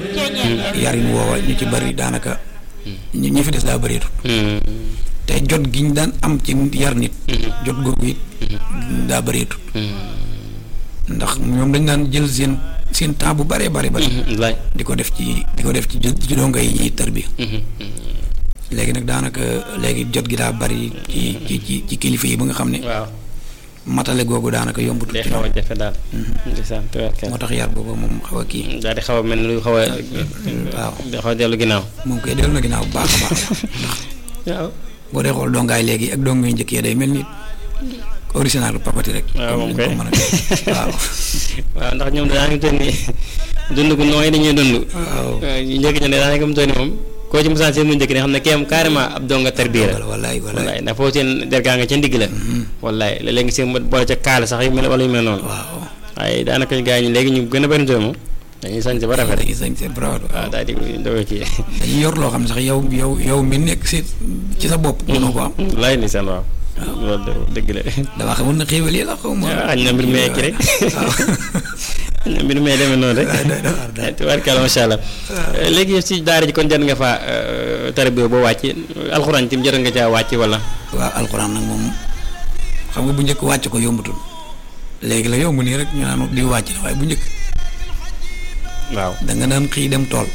yarin woowa ñu ci bari daanaka ñi ñi fi des daa bëreetut te jot gi ñu daan am ci yar nit jot googu it daa bëreetut ndax ñoom dañ daan jël seen seen temps bu bëree bëri bëri laay di ko def ci di ko def ci ci donga yi ñuy tër bi léegi nag daanaka léegi jot gi daa bëri ci ci ci ci kilifa yi ba nga xam ne waaw matale googu daanaka yombut day ci xaw a ñoom jafe daal ndeysaan tubaarkalla moo tax yar boobu moom xaw a kii daal di xaw a mel ni lu xaw a waaw di xaw a dellu ginnaaw moom koy dellu na ginnaaw bu baax a baax waaw boo dee xool dongaay léegi ak dongo yu njëkk yi day mel ni original papati rek waaw moom comme kay ni ko mën a def waaw waaw ndax ñoom daanaka toll ni dund gu nooy dañuy dund waaw ñu njëkk ña ne daanaka mu toll ni moom koo ci mosaan seen mu njëkk ne xam ne kéem carrément ab donga tarbiya la wallaay wallaay wallaay ndax foofu seen dergaa nga ca ndigg la wallaay léeg-léeg nga seen mu boole ca kaala sax yu mel wala yu mel noonu waaw waaye daanaka gaa ñi léegi ñu gën a bëri moom dañuy sañ ba rafet dañuy sañ seen bravo waaw waaw daal di doog ci dañuy yor loo xam ne sax yow yow yow mi nekk si ci sa bopp mënoo ko am laay ni seen waaw loolu de dëgg la damaa xamul na xéewal yi la xaw ma waaw xañ na mbir mee ki rek waaw xañ na mbir mee demee noonu rek doy doy waar daal. tubaarkalla macha allah léegi yow si daara ji kon jot nga faa tarbiya boo wàcc alxuraan tim jot nga caa wàcc wala waaw alxuraan nag moom xam nga bu njëkk wàcc ko yombatul léegi la yomb nii rek ñu naan di wàcc la waaye bu njëkk waaw da nga daan xëy dem tool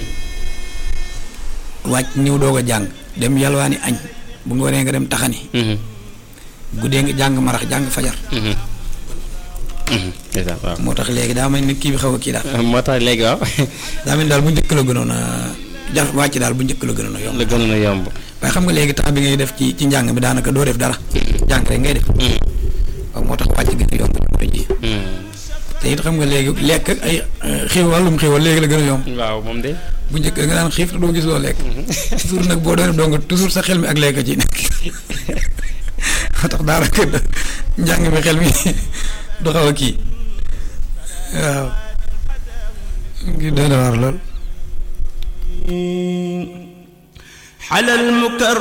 wàcc ñëw doog a jàng dem yalwaani añ bu ngoonee nga dem taxani guddee nga jàng marax jàng fajar ndeysaan waaw moo tax léegi daa mel ni kii bi xaw a kii daal moo tax léegi waaw daa mel ni daal bu njëkk la gënoon a jar wàcc daal bu njëkk la gënoon a yomb la gënoon a yomb waaye xam nga léegi temps bi ngay def ci ci njàng bi daanaka doo def dara jàng rek ngay def waaw moo tax wàcc gën a yomb jamono ji te it xam nga léegi lekk ak ay xiiw wàllum xiiwal léegi la gën a yomb waaw moom de bu njëkk nga daan xiif te doo gis loo lekk toujours nag boo doon dong toujours sa xel mi ak lekk ci nekk moo tax daanaka njàng mi xel mi du xaw a kii waaw ngi doon waar lool على المكرم